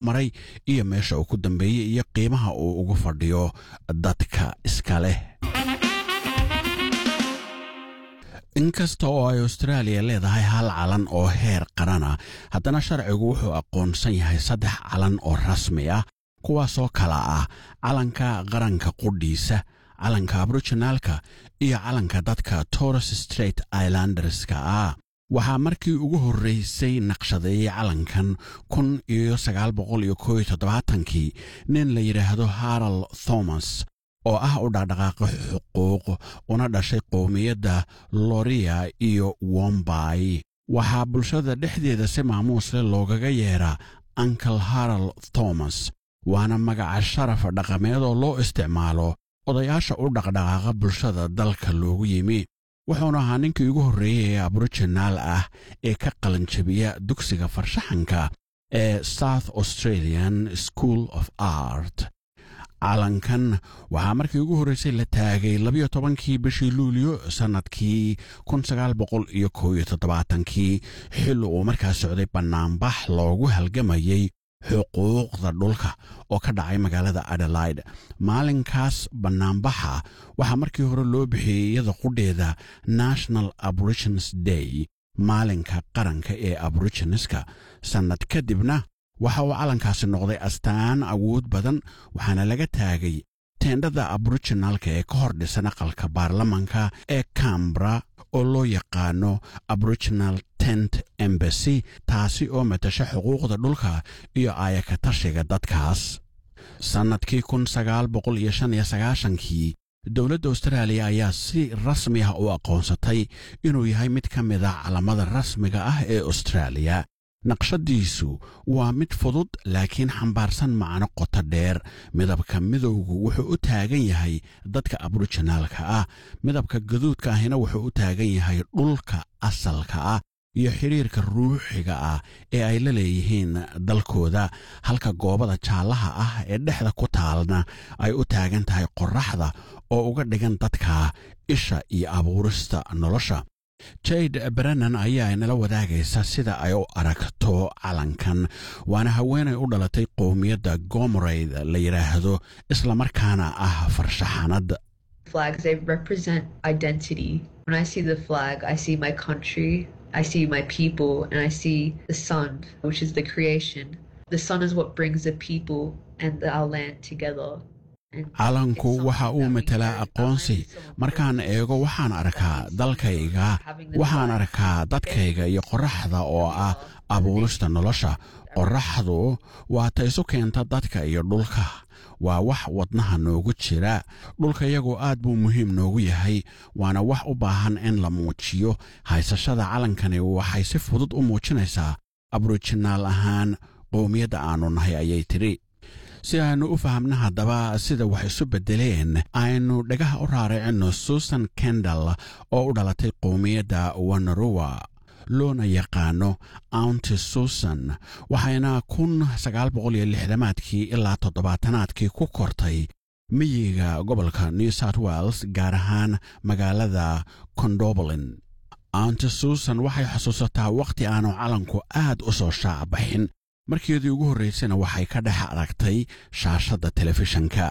maray iyo meesha uu ku dambeeyey iyo qiimaha uu ugu fadhiyo dadka iska leh inkasta oo ay austraaliya leedahay hal calan oo heer qarana haddana sharcigu wuxuu aqoonsan yahay saddex calan oo rasmi ah kuwaasoo kala ah calanka qaranka qudhiisa calanka aboriginaalka iyo calanka dadka torres straight islanderska ah waxaa markii ugu horraysay naqshadeeyey calankan kun iyo sagaal boqol iyo koob iyo toddobaatankii nin la yidhaahdo haral thomas oo ah u dhaqdhaqaaqo xuquuq una dhashay qowmiyadda loria iyo wombay waxaa bulshada dhexdeeda si maamuusle loogaga yeedhaa ankle haral thomas waana magaca sharaf dhaqameed oo loo isticmaalo odayaasha u dhaqdhaqaaqa bulshada dalka loogu yimi wuxuuna ahaa ninkii ugu horreeyey ee aboriginal ah ee ka qalanjabiya dugsiga farshaxanka ee south australian school of art calankan waxaa markii ugu horraysay la taagay labiyo tobankii bishii luulyo sannadkii kun sagaal boqol iyo kow iyo toddobaatankii xilli uu markaa socday bannaanbax loogu halgamayey xuquuqda dhulka oo ka dhacay magaalada adelaide maalinkaas bannaanbaxa waxaa markii hore loo bixiyey iyada qudheeda national aborigines day maalinka qaranka ee aborigineska sannad kadibna waxa uu calankaasi noqday astaan awood badan waxaana laga taagay teendhada aboriginalka ee ka hor dhisan aqalka baarlamanka ee cambra oo loo yaqaano aboriginal tent embasy taasi oo matasha xuquuqda dhulka iyo aayaka tashiga dadkaas sannadkii kun sagaal boqol iyo shan iyo sagaashankii dowladda austraaliya ayaa si rasmi ah u aqoonsatay inuu yahay mid ka mid a calamada rasmiga ah ee austraaliya naqshadiisu waa mid fudud laakiin xambaarsan macno qoto dheer midabka midowgu wuxuu u taagan yahay dadka aboriginaalka ah midabka gaduudka ahina wuxuu u taagan yahay dhulka asalka ah iyo xidhiirka ruuxiga ah ee ay la leeyihiin dalkooda halka goobada jaallaha ah ee dhexda ku taalna ay u taagan tahay qorraxda oo uga dhigan dadka isha iyo abuurista nolosha jade brennan ayaa inala wadaagaysa sida ay u aragto calankan waana haweenay u dhalatay qowmiyadda gomorayd la yidhaahdo islamarkaana ah farshaxanad flags they represent identity when i see the flag i see my country i see my people and i see the sun which is the creation the sun is what brings the people and our land together calanku waxa uu matelaa aqoonsi markaan eego waxaan arkaa dalkayga waxaan arkaa dadkayga iyo qorraxda oo ah abuurista nolosha qorraxdu waa ta isu keenta dadka iyo dhulka waa wax wadnaha noogu jira dhulka iyagu aad buu muhiim noogu yahay waana wax u baahan in la muujiyo haysashada calankani waxay si fudud u muujinaysaa aboriجinaal ahaan qowmiyadda aannu nahay ayay tidhi si aynu u fahamna haddaba sida wax isu beddeleen aynu dhagaha u raaricino susan kendall oo u dhalatay qowmiyadda wanarowa loona yaqaano aunti susan waxayna kun sagaal boqol iyo lixdamaadkii ilaa toddobaatanaadkii ku kortay miyiga gobolka new south wales gaar ahaan magaalada condobolin aunti susan waxay xusuusataa wakhti aanu calanku aad u soo shaacbaxin markeedii ugu horraysayna waxay ka dhex aragtay shaashadda telefishanka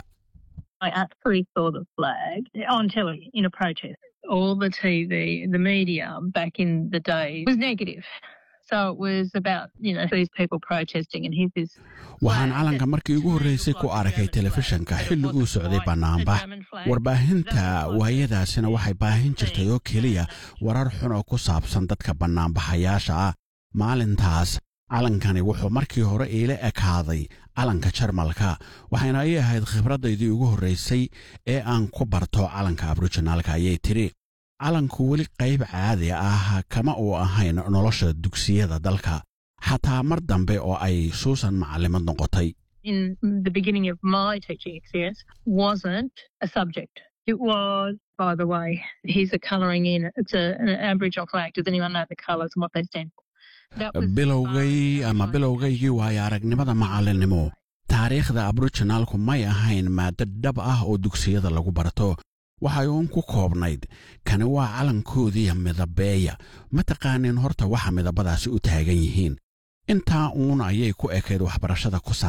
I actually saw the flag on telly in a protest. All the TV, the media back in the day was negative. So it was about, you know, these people protesting and here's this. waxaan calanka markii ugu horraysay ku arkay telefishanka xilli uu socday bannaanbax warbaahinta waayadaasina waxay baahin jirtay oo keliya warar xun oo ku saabsan dadka bannaanbaxayaasha ah maalintaas calankani wuxuu markii hore iila ekaaday calanka jarmalka waxayna ii ahayd khibraddaydii ugu horraysay ee aan ku barto calanka aboriginaalka ayay tidhi calanku weli qayb caadi ah kama uu ahayn nolosha dugsiyada dalka xataa mar dambe oo ay suusan macallimad noqotay In the beginning of my teaching experience, wasn't a subject. It was, by the way, here's a colouring in. It's a, an Aboriginal flag. Does anyone know the colours and what they stand for? That was bilowgay ama bilowgaygii waayo aragnimada macallinnimo taariikhda aboriginaalku may ahayn maaddo dhab ah oo dugsiyada lagu barto waxay uun ku koobnayd kani waa calankoodiiya midabeeya ma taqaanin horta waxa midabadaasi u taagan yihiin intaa uun ayay ku ekayd waxbarashada ku saab